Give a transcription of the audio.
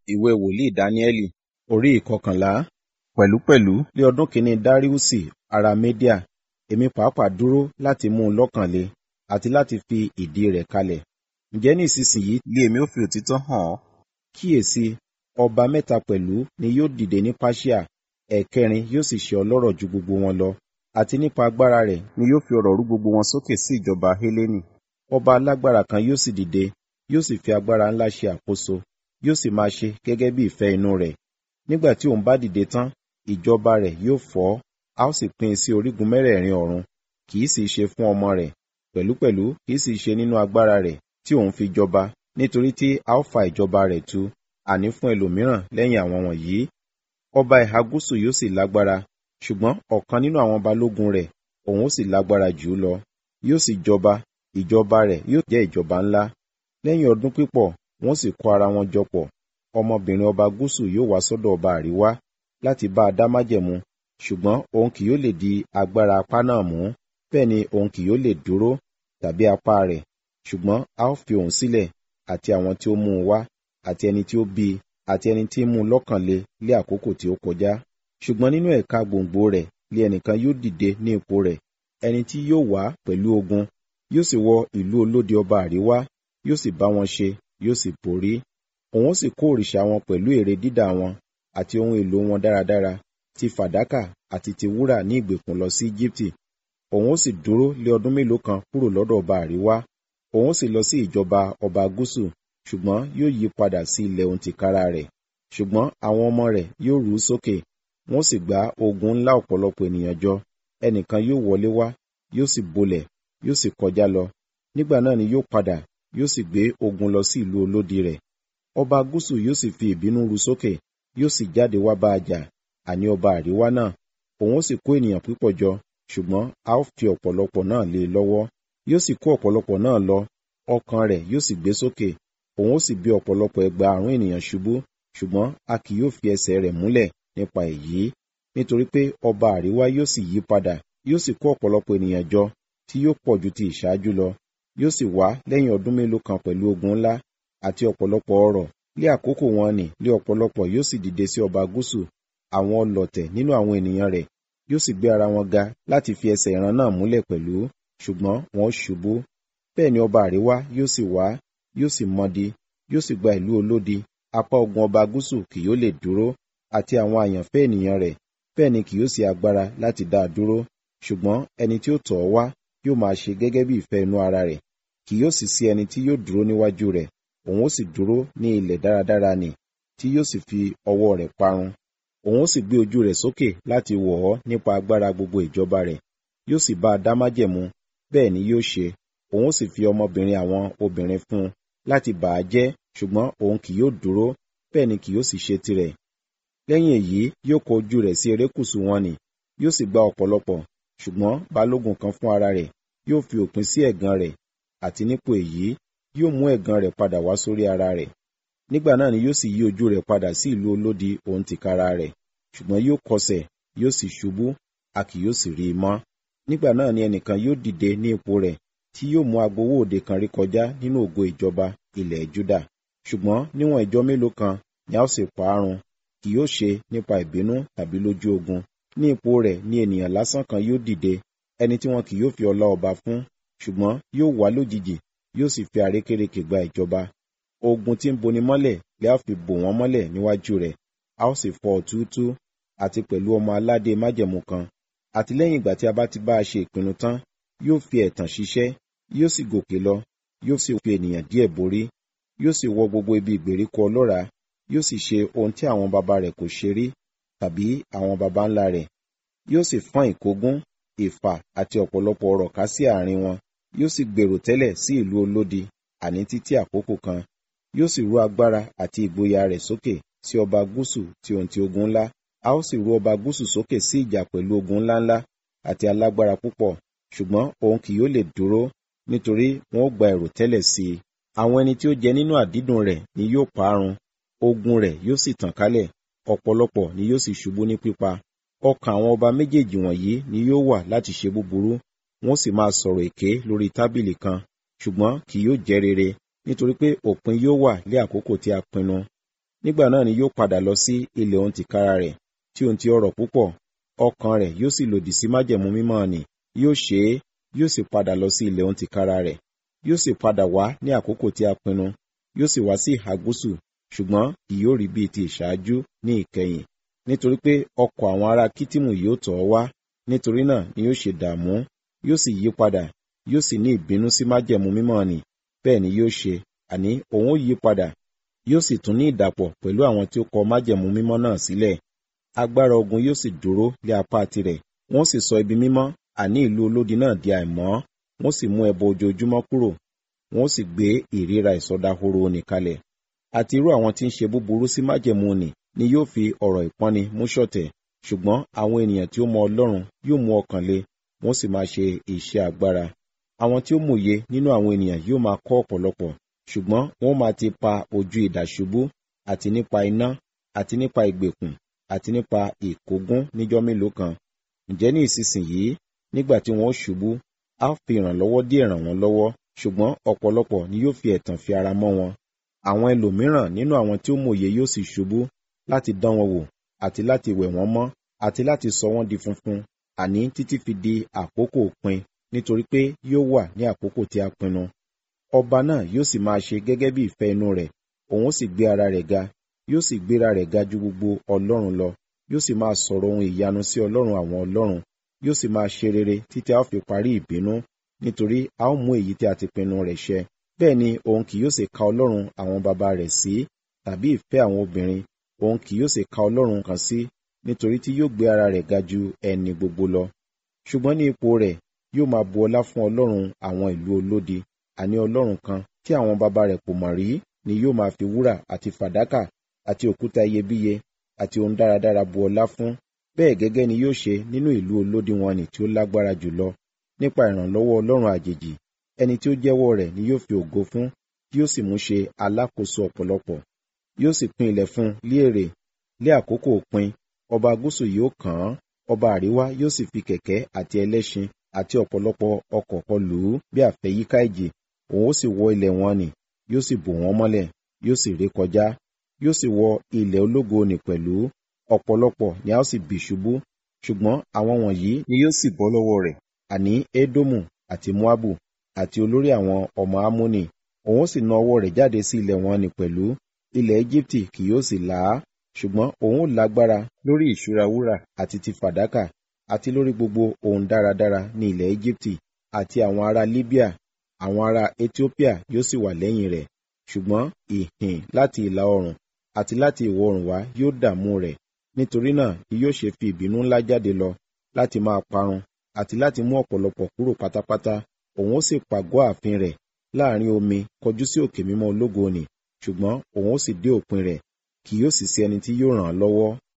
ìwé wòlíì dáníẹ́lì orí ìkọkànlá pẹ̀lúpẹ̀lú ní ọdún kìíní dáríùsì ará médíà èmi pàápàá dúró láti mú un lọ́kàn le àti láti fi ìdí rẹ̀ kalẹ̀ ǹjẹ́ ní ìsinsìnyí lé èmi ó fi òtítọ́ hàn ọ́ kíyèsí ọba mẹ́ta pẹ̀lú ni yóò dìde ní páṣíà ẹ̀kẹrin yóò sì ṣe ọlọ́rọ̀ ju gbogbo wọn lọ àti nípa agbára rẹ̀ ni yóò fi ọ̀rọ̀ rú gbogbo wọn sókè sí ìjọba hélénì ọba alágbára kan yóò sì dìde yóò sì fi agbára ńlá ṣe àkóso yóò sì máa ṣe gẹ́gẹ́ bí ìfẹ́ inú rẹ̀ nígbà tí òun bá dìde tán ìjọba rẹ̀ yóò fọ́ a ó sì pín in sí orígun mẹ́rẹ̀ẹ̀rin ọ̀run kì í sì ṣe fún ọmọ rẹ̀ pẹ̀lúpẹ̀lú kì í sì ṣe nínú agbára rẹ̀ tí òun fi jọba nítorí tí a ó fa ìjọba rẹ̀ tu àní fún ẹlòmíràn lẹ́yìn àwọn wọ̀nyí ọba ìhà gúúsù yóò sì lágbára ṣùgbọ́n ọ̀kan nínú àwọn balógun rẹ̀ òun ó sì lágbára jù ú lọ yóò sì jọba ìjọba rẹ̀ yóò jẹ́ ìjọba ńlá lẹ́yìn ọdún pípọ̀ wọ́n sì kó ara wọn jọ pọ̀ ọmọbìnrin ọba gúúsù yóò wá sọ́dọ̀ ọba àríwá láti bá a dá májẹ̀mú ṣùgbọ́n òun kì yóò lè di agbára apá náà mú bẹ́ẹ̀ ni òun kì yóò lè dúró tàbí apá rẹ̀ ṣùgbọ́n a ó fi òun sílẹ̀ àti àwọn tí ó mú un wá àti ẹni tí ó bí i àti ẹni tí ń mú un lọ́kàn le lé àkókò tí ó kọjá ṣùgbọ́n nínú ẹ̀ka gbòǹgbò rẹ̀ lé ẹnìkan yóò dìde ní ipò rẹ̀ ẹni tí yóò wá pẹ̀lú ogun yóò sì wọ ìlú olódi ọba àríwá yóò sì bá wọn ṣe yóò sì borí òun ó sì kó òrìṣà wọn pẹ̀lú ère dídà wọn àti ohun èlò wọn dáradára ti fàdákà àti ti wúrà ní ìgbèkùn lọ sí Íjíbítì òun ó sì dúró lé ọdún mélòó kan kúrò lọ́dọ̀ ọba àríwá òun ó sì lọ sí ìjọba ọba gúúsù ṣùgbọ́n yóò yí padà sí ilẹ̀ ohun tìkára rẹ̀ ṣùgbọ́n àwọn ọmọ rẹ̀ yóò rú sókè wọ́n sì gbá ogun ńlá ọ̀pọ̀lọpọ̀ ènìyàn jọ ẹnìkan yóò wọlé wá yóò sì bolẹ̀ yóò sì kọjá lọ nígbà náà ni yóò padà yóò sì gbé ogun lọ sí ìlú olódi rẹ̀ ọba gúúsù yóò sì fi ìbínú ru sókè yóò sì jáde wá bá a jà àní ọba àríwá náà òun ó sì kó ènìyàn púpọ̀ jọ ṣùgbọ́n a ó fi ọ̀pọ̀lọpọ̀ náà lé e lọ́wọ́ yóò sì kó ọ̀pọ̀lọpọ̀ náà lọ ọkàn rẹ̀ yóò sì gbé sókè òun ó sì bí ọ̀pọ̀lọpọ̀ ẹgbàárún ènìyàn ṣubú ṣùgbọ́n a kì yóò fi ẹsẹ̀ rẹ̀ múlẹ̀ nípa èyí nítorí pé ọba àríwá yóò sì yí padà yóò sì kó ọ̀pọ̀lọpọ̀ ènìyàn jọ tí yóò pọ̀ ju ti ìṣáájú lọ yóò sì wá lẹ́yìn ọdún mélòó kan pẹ̀lú ogun ńlá àti ọ̀pọ̀lọpọ̀ ọrọ̀ lé àkókò wọn nì lé ọ̀pọ̀lọpọ̀ yóò sì dìde sí ọba gúúsù àwọn ọlọ̀tẹ̀ nínú àwọn ènìyàn rẹ̀ yóò sì gbé ara wọn ga láti fi ẹsẹ̀ ìran náà múlẹ̀ pẹ̀lú ṣùgbọ́n wọn ṣubú bẹ́ẹ̀ ni ọba àríwá yóò sì wá yóò sì mọdi yóò sì gba ìlú olódi apá ogun ọba gúúsù kì yóò lè dúró àti àwọn àyànfẹ́ ènìyàn rẹ̀ bẹ́ẹ̀ ni kì yóò sí agbára láti dá a dúró ṣùgbọ́n ẹni tí ó tọ̀ ọ́ wá yóò máa ṣe gẹ́gẹ́ bí ìfẹ́ inú ara rẹ̀ kì yóò sì sí ẹni tí yóò dúró níwájú rẹ̀ òun ó sì dúró ní ilẹ̀ dáradára nì tí yóò sì fi ọwọ́ rẹ̀ parun òun ó sì gbé ojú rẹ̀ sókè láti wọ̀ ọ́ nípa agbára gbogbo ìjọba rẹ̀ yóò sì bá a dá májẹ̀mú bẹ́ẹ̀ ni yóò ṣe òun ó sì fi ọmọbìnrin àwọn obìnrin fún un láti bà á jẹ́ ṣùgbọ́n òun kì yóò dúró bẹ́ẹ̀ ni kì yóò sì ṣe tirẹ̀ lẹ́yìn èyí yóò kọ ojú rẹ̀ sí erékùṣù wọn nì yóò sì gba ọ̀pọ̀lọpọ̀ ṣùgbọ́n balógun kan fún ara rẹ̀ yóò fi òpin sí ẹ̀gàn rẹ̀ àti nípò èyí yóò mú ẹ̀gàn rẹ̀ padà wá sórí ara rẹ̀ nígbà náà ni yóò sì yí ojú rẹ̀ padà sí ìlú olódi òun tìkára rẹ̀ ṣùgbọ́n yóò kọsẹ̀ yóò sì ṣubú a kì yóò sì rí i mọ́ nígbà náà ni ẹnìkan yóò dìde ní ipò rẹ̀ tí yóò mú agbowó òde kan rí kọjá nínú ògo ìjọba ilẹ̀ Júdà ṣùgbọ́n níwọ̀n ìjọ mélòó kan ni a ó sì pa á run kì yóò ṣe nípa ìbínú tàbí lójú ogun ní ipò rẹ̀ ni ènìyàn lásán kan yóò dìde ẹni tí wọn kì yóò fi ọlá ọba fún ṣùgbọ́n yóò wá lójijì yóò sì fi àrékérekè gba ìjọba ogun tí ń boni mọ́lẹ̀ lè á fi bò wọ́n mọ́lẹ̀ níwájú rẹ̀ a ó sì fọ́ ọ̀túútú àti pẹ̀lú ọmọ aládé májẹ̀mú kan àti lẹ́yìn ìgbà tí a bá ti bá a ṣe ìpinnu tán yóò fi ẹ̀tàn ṣiṣẹ́ yóò sì gòkè lọ yóò sì fi ènìyàn díẹ̀ borí yóò sì wọ gbogbo ibi ìgbèríko ọlọ́ràá yóò sì ṣe ohun tí àwọn baba rẹ̀ kò ṣe rí tàbí àwọn baba ńlá rẹ̀ yóò sì fọ́n ìkógun ìfà àti ọ̀pọ̀lọpọ̀ ọrọ̀ ká sí àárín wọn yóò sì gbèrò tẹ́lẹ̀ sí ìlú olódi àní títí àkókò kan yóò sì rú agbára àti ìgboyà rẹ̀ sókè sí ọba gúúsù tí ohun ti ogun ńlá a ó sì rú ọba gúúsù sókè sí ìjà pẹ̀lú ogun ńláńlá àti alágbára púpọ̀ ṣùgbọ́n òun kì yóò lè dúró nítorí wọn ó gba ẹ̀rù tẹ́lẹ̀ sí i àwọn ẹni tí ó jẹ nínú àdídùn rẹ̀ ni yóò parun ogun rẹ̀ yóò sì tàn kálẹ̀ ọ̀pọ̀lọpọ̀ ni yóò sì ṣubú ní pípa ọkàn àwọn ọba méjèèjì wọ̀nyí ni yóò wà láti ṣe búburú wọ́n sì máa sọ̀rọ̀ èké lórí tábìlì kan ṣùgbọ́n kì yóò jẹ́ rere nítorí pé òpin yóò wà lé àkókò tí a pinnu nígbà náà ni yóò padà lọ sí ilẹ̀ òun tìkára rẹ̀ tí òun ti ọrọ̀ púpọ̀ ọkàn rẹ̀ yóò sì lòdì sí májẹ̀mú mímọ́ nì yóò ṣe é yóò sì padà lọ sí ilẹ̀ òun tìkára rẹ̀ yóò sì padà wá ní àkókò tí a pinnu yóò sì wá sí ìhà gúúsù ṣùgbọ́n kì yóò rí bíi ti ìṣáájú ní ìkẹyìn nítorí pé ọkọ̀ àwọn ará kítìmù yóò tọ̀ ọ́ wá nítorí náà ni yóò ṣe dààmú yóò sì yí padà yóò sì ní ìbínú sí májẹ̀mú mímọ́ nì bẹ́ẹ̀ ni yóò ṣe àní òun ó yí padà yóò sì tún ní ìdàpọ̀ pẹ̀lú àwọn tí ó kọ májẹ̀mú mímọ́ náà sílẹ̀ agbára ogun yóò sì dúró lé apá tirẹ̀ wọ́n sì sọ ibi mímọ́ àní ìlú olódi náà di àìmọ́ wọ́n sì mú ẹbọ ojoojúmọ́ kúrò wọ́n sì gbé ìríra ìsọdahoro nì kalẹ̀ àti irú àwọn tí ń ṣe búburú sí májẹ̀mú nì ni yóò fi ọ̀rọ̀ ìpọ́nni mú ṣọ̀tẹ̀ ṣùgbọ́n àwọn ènìyàn tí ó mọ ọlọ́run yóò mú ọkàn le wọ́n sì máa ṣe iṣẹ́ agbára àwọn tí ó mòye nínú àwọn ènìyàn yóò máa kọ́ ọ̀pọ̀lọpọ̀ ṣùgbọ́n wọ́n máa ti pa ojú idà ṣubú àti nípa iná àti nípa ìgbèkùn àti nípa ìkógún níjọ́ mélòó kan ǹjẹ́ ní ìsinsìnyí nígbà tí wọ́n ṣubú a fi ìrànlọ́wọ́ díẹ̀ ràn wọ́n lọ́wọ́ ṣùgbọ́n ọ̀pọ̀lọpọ̀ ni yóò fi ẹ̀tàn fi ara mọ́ wọn àwọn ẹlòmíràn nínú àwọn tí ó mòye yóò sì ṣubú láti dán wọn wò àti láti wẹ̀ wọ́n mọ́ àti láti sọ wọ́n di funfun àní títí fi di àkókò òpin nítorí pé yóò wà ní àkókò tí a pinnu ọba náà yóò sì máa ṣe gẹ́gẹ́ bí ìfẹ́ inú rẹ̀ òun ó sì gbé ara rẹ̀ ga yóò sì gbéra rẹ̀ ga ju gbogbo ọlọ́run lọ yóò sì máa sọ̀rọ̀ ohun ìyanu sí ọlọ́run àwọn ọlọ́run yóò sì máa ṣe rere títí a ó fi parí ìbínú nítorí a ó mú èyí tí a ti pinnu rẹ̀ ṣẹ bẹ́ẹ̀ ni òun kì yóò sì ka ọlọ́run àwọn baba rẹ̀ sí tàbí ìfẹ́ àwọn obìnrin òun kì yóò sì ka ọlọ́run kan sí nítorí tí yóò gbé ara rẹ̀ ga ju ẹni gbogbo lọ ṣùgbọ́n ní ipò rẹ̀ yóò máa bu ọlá fún ọlọ́run àwọn ìlú olódi àní ọlọ́run kan tí àwọn baba rẹ̀ kò mọ̀ rí ni yóò máa fi wúrà àti fàdákà àti òkúta iyebíye àti ohun dáradára bu ọlá fún bẹ́ẹ̀ gẹ́gẹ́ ni yóò ṣe nínú ìlú olódi wọn nì tí ó lágbára jùlọ nípa ìrànlọ́wọ́ ọlọ́run àjèjì ẹni tí ó jẹ́wọ́ rẹ̀ ni yóò fi ògo fún yóò sì mú ṣe alákòóso ọ̀pọ̀lọpọ̀ yóò sì pín ilẹ̀ fún lé èrè lé àkókò òpin ọba gúúsù yóò kàn án ọba àríwá yóò sì fi kẹ̀kẹ́ àti ẹlẹ́ṣin àti ọ̀pọ̀lọpọ̀ ọkọ̀ kọ lù ú bí àfẹ́yíká ìjì òun ó sì wọ ilẹ̀ wọn nì yóò sì bò wọ́n mọ́lẹ̀ yóò sì ré kọjá yóò sì wọ ilẹ̀ ológo nì pẹ̀lú ọ̀pọ̀lọpọ̀ ni a ó sì bì ṣubú ṣùgbọ́n àwọn wọ̀nyí ni yóò sì bọ́ lọ́wọ́ rẹ̀ àní édómù àti moabu àti olórí àwọn ọmọ amóni òun ó sì na ọwọ́ rẹ̀ jáde sí ilẹ̀ wọn nì pẹ̀lú ilẹ̀ Éjíptì kì yóò sì là á ṣùgbọ́n òun ó lágbára lórí ìṣúra wúrà àti ti fàdákà àti lórí gbogbo ohun dáradára ní ilẹ̀ Éjíptì àti àwọn ará Libya àwọn ará Ethiopia yóò sì wà lẹ́yìn rẹ̀ ṣùgbọ́n ìhìn láti ìlà oòrùn àti láti ìwọ̀ oòrùn wá yóò dààmú rẹ̀ nítorí náà ni yóò ṣe fi ìbínú ńlá jáde lọ láti máa parun àti láti mú ọ̀pọ̀lọpọ̀ kúrò pátápátá òun ó sì pàgọ́ ààfin rẹ̀ láàrin omi kọjú sí òkè mímọ́ ológo nì ṣùgbọ́n òun ó sì dé òpin rẹ̀ kì yóò sì sí ẹni tí yóò ràn án lọ́wọ́